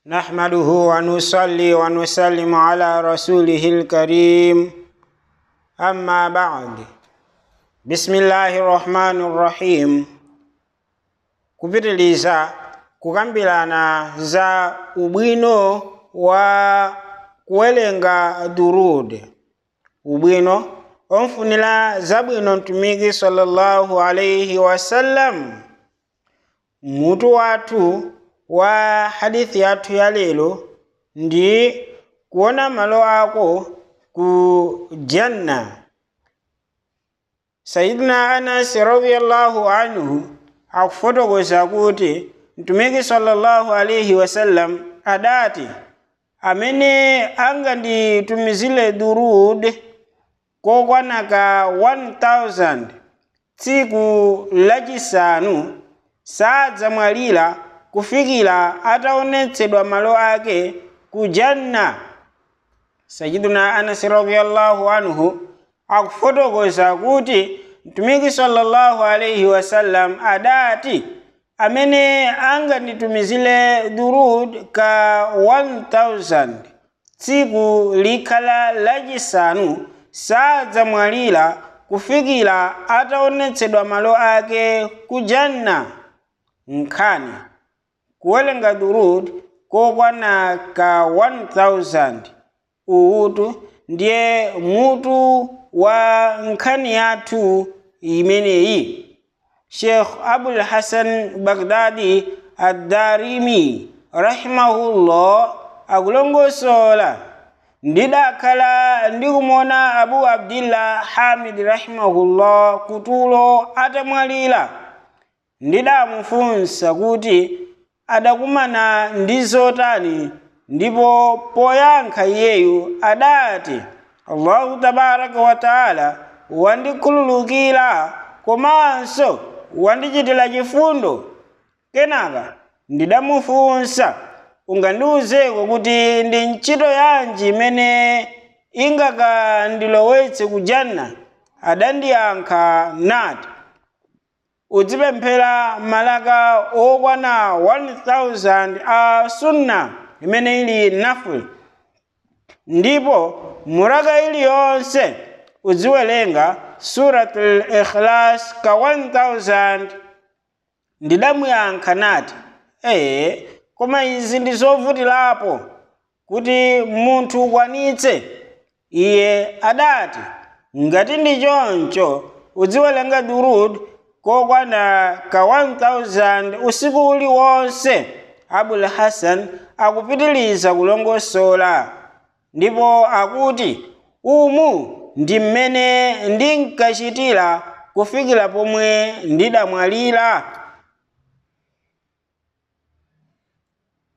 نحمده ونصلي ونسلم على رسوله الكريم أما بعد بسم الله الرحمن الرحيم kupitiliza kukambirana za ubwino wa kuwerenga durud ubwino omfunira zabwino mtumiki sallallahu alaihi wasallam mutu wathu wa hadithi yathu ya lero ndi kuona malo ako ku janna sayidina anas radiallahu anhu akufotokoza kuti mtumiki sallallahu alaihi wasallam adati amene anganditumizire durud kokwanaka 1000 tsiku lachisanu sadzamwalira kufikira ataonetsedwa malo ake ku janna sayiduna anasi radiallahu anhu akufotokoza kuti mtumiki sallallahu alaihi wasallam adati amene anganditumizire durud ka 1000 tsiku likhala lachisanu sadzamwalira kufikira ataonetsedwa malo ake ku janna nkhani kuwerenga durud kokwana ka 1000 uutu ndiye mutu wa nkhani yathu imeneyi sheikh abul hasan bagdadi addarimi rahimahullah akulongosola ndidakhala ndikumona abu abdillah hamid rahimahullah kutulo atamwalira ndidamufunsa kuti adakumana ndi zotani ndipo poyankha iyeyu adati allahu tabaraka wa taala wandikhululukira komanso wandichitira chifundo kenaka ndidamufunsa ungandiwuzeko kuti ndi ntchito yanji imene ingakandilowetse ku janna adandiyankha nati uzipemphera malaka okwana 1000 a sunna imene ili naful ndipo mulaka iliyonse uziwerenga suratul ikhlas ka 1000 ndidamuyankha nati ee koma izi ndi zovutirapo kuti munthu ukwanitse iye adati ngati ndi choncho uziwerenga durud kokwana ka 1000 usiku uliwonse abul hasan akupitiliza kulongosola ndipo akuti umu ndi mmene ndinkachitira kufikira pomwe ndidamwalira